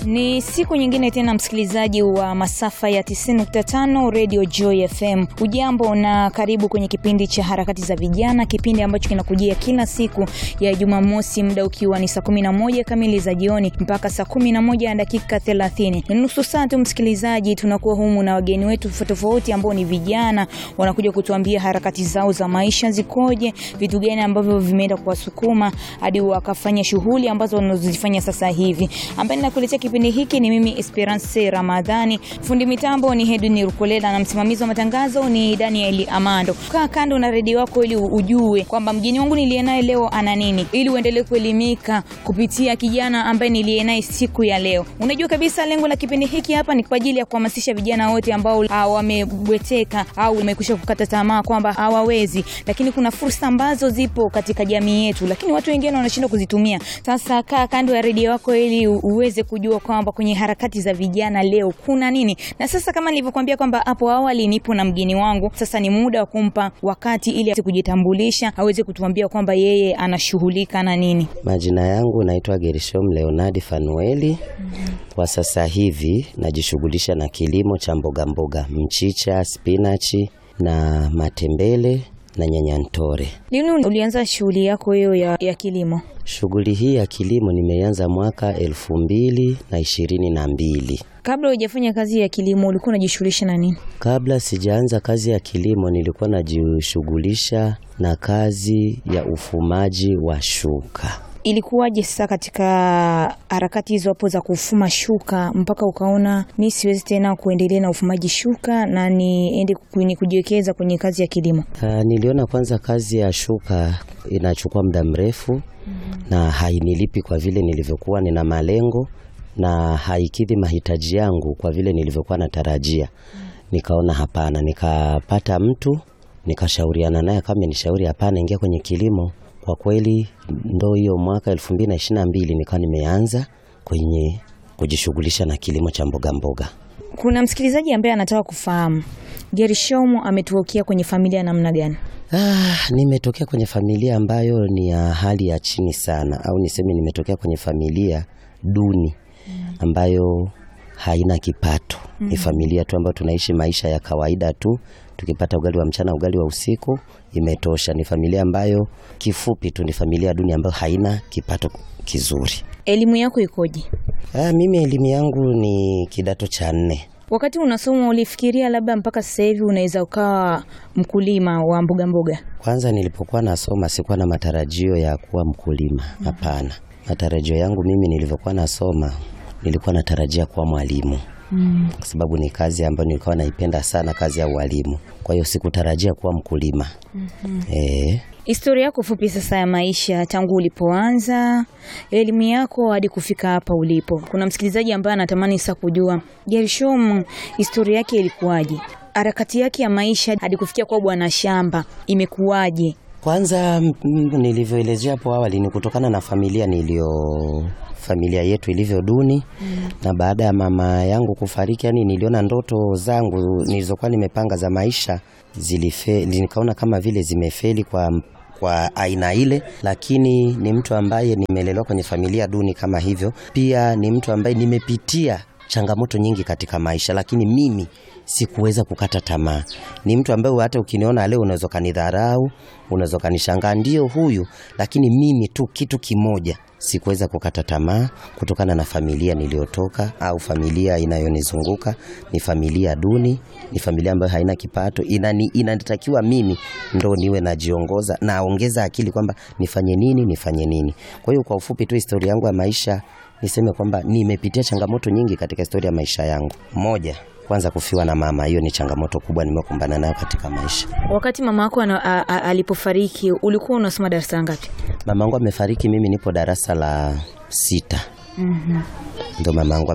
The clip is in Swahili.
Ni siku nyingine tena, msikilizaji wa masafa ya 90.5 Radio Joy FM. Ujambo na karibu kwenye kipindi cha harakati za vijana, kipindi ambacho kinakujia kila siku ya Jumamosi, muda ukiwa ni saa 11 kamili za jioni mpaka saa 11 na dakika 30. Ni nusu saa tu, msikilizaji, tunakuwa humu na wageni wetu tofauti ambao ni vijana, wanakuja kutuambia harakati zao za maisha zikoje, vitu gani ambavyo vimeenda kuwasukuma hadi wakafanya shughuli ambazo wanazozifanya sasa hivi. Ambaye ninakuletea kipindi hiki ni mimi Esperance Ramadhani, fundi mitambo ni Hedwin Rukolela na msimamizi wa matangazo ni Daniel Amando. Kaa kando na redio yako ili ujue kwamba mgeni wangu niliye naye leo ana nini, ili uendelee kuelimika kupitia kijana ambaye niliye naye siku ya leo. Unajua kabisa lengo la kipindi hiki hapa ni kwa ajili ya kuhamasisha vijana wote ambao wamebweteka au wamekwisha kukata tamaa kwamba hawawezi, lakini kuna fursa ambazo zipo katika jamii yetu, lakini watu wengine wanashindwa kuzitumia. Sasa kaa kando ya redio yako ili uweze kujua kwamba kwenye harakati za vijana leo kuna nini. Na sasa kama nilivyokuambia kwamba hapo awali nipo na mgeni wangu, sasa ni muda wa kumpa wakati ili aweze kujitambulisha, aweze kutuambia kwamba yeye anashughulika na nini. Majina yangu naitwa Gershom Leonard Fanueli. Kwa sasa hivi najishughulisha na kilimo cha mboga mboga, mchicha, spinachi na matembele na nyanyantore. Lini ulianza shughuli yako hiyo ya, ya kilimo? Shughuli hii ya kilimo nimeanza mwaka elfu mbili na ishirini na mbili. Kabla hujafanya kazi ya kilimo ulikuwa unajishughulisha na nini? Kabla sijaanza kazi ya kilimo nilikuwa najishughulisha na kazi ya ufumaji wa shuka. Ilikuwaje sasa katika harakati hizo hapo za kufuma shuka mpaka ukaona mi siwezi tena kuendelea na ufumaji shuka na niende kwenye kujiwekeza kwenye kazi ya kilimo? Uh, niliona kwanza kazi ya shuka inachukua muda mrefu mm -hmm. na hainilipi kwa vile nilivyokuwa nina malengo na haikidhi mahitaji yangu kwa vile nilivyokuwa natarajia. mm -hmm. Nikaona hapana, nikapata mtu nikashauriana naye, kama nishauri hapana, ingia kwenye kilimo kwa kweli ndo hiyo mwaka elfu mbili na ishirini na mbili nikawa nimeanza kwenye kujishughulisha na kilimo cha mboga mboga. Kuna msikilizaji ambaye anataka kufahamu Gershomu ametokea kwenye familia namna gani? Ah, nimetokea kwenye familia ambayo ni ya hali ya chini sana, au niseme nimetokea kwenye familia duni ambayo haina kipato. Mm. Ni familia tu ambayo tunaishi maisha ya kawaida tu, tukipata ugali wa mchana, ugali wa usiku imetosha. Ni familia ambayo kifupi tu ni familia duni ambayo haina kipato kizuri. Elimu yako ikoje? Ah, mimi elimu yangu ni kidato cha nne. Wakati unasoma ulifikiria labda mpaka sasa hivi unaweza ukawa mkulima wa mboga mboga? Kwanza nilipokuwa nasoma sikuwa na matarajio ya kuwa mkulima, hapana. Mm. Matarajio yangu mimi nilivyokuwa nasoma nilikuwa natarajia kuwa mwalimu. Mm. Kwa sababu ni kazi ambayo nilikuwa naipenda sana, kazi ya ualimu. Kwa hiyo sikutarajia kuwa mkulima. Mm -hmm. E, historia yako fupi sasa ya maisha tangu ulipoanza elimu yako hadi kufika hapa ulipo. Kuna msikilizaji ambaye anatamani sasa kujua Gershom, historia yake ilikuwaje? Harakati yake ya maisha hadi kufikia kwa bwana shamba imekuwaje? Kwanza nilivyoelezea hapo awali ni kutokana na familia nilio familia yetu ilivyo duni mm. Na baada ya mama yangu kufariki, yani niliona ndoto zangu nilizokuwa nimepanga za maisha zilife, nikaona kama vile zimefeli kwa kwa aina ile, lakini ni mtu ambaye nimelelewa kwenye familia duni kama hivyo. Pia ni mtu ambaye nimepitia changamoto nyingi katika maisha, lakini mimi sikuweza kukata tamaa. Ni mtu ambaye hata ukiniona leo unaweza kanidharau, unaweza kanishangaa ndio huyu, lakini mimi tu kitu kimoja sikuweza kukata tamaa kutokana na familia niliyotoka au familia inayonizunguka ni familia duni, ni familia ambayo haina kipato. Inani, inatakiwa mimi ndo niwe najiongoza, naongeza akili kwamba nifanye nini, nifanye nini. Kwa hiyo kwa ufupi tu historia yangu ya maisha niseme kwamba nimepitia changamoto nyingi katika historia ya maisha yangu. Moja, kwanza kufiwa na mama, hiyo ni changamoto kubwa nimekumbana nayo katika maisha. Wakati mama yako alipofariki ulikuwa unasoma darasa ngapi? Mama yangu amefariki, mimi nipo darasa la sita. mm -hmm. Ndo mama yangu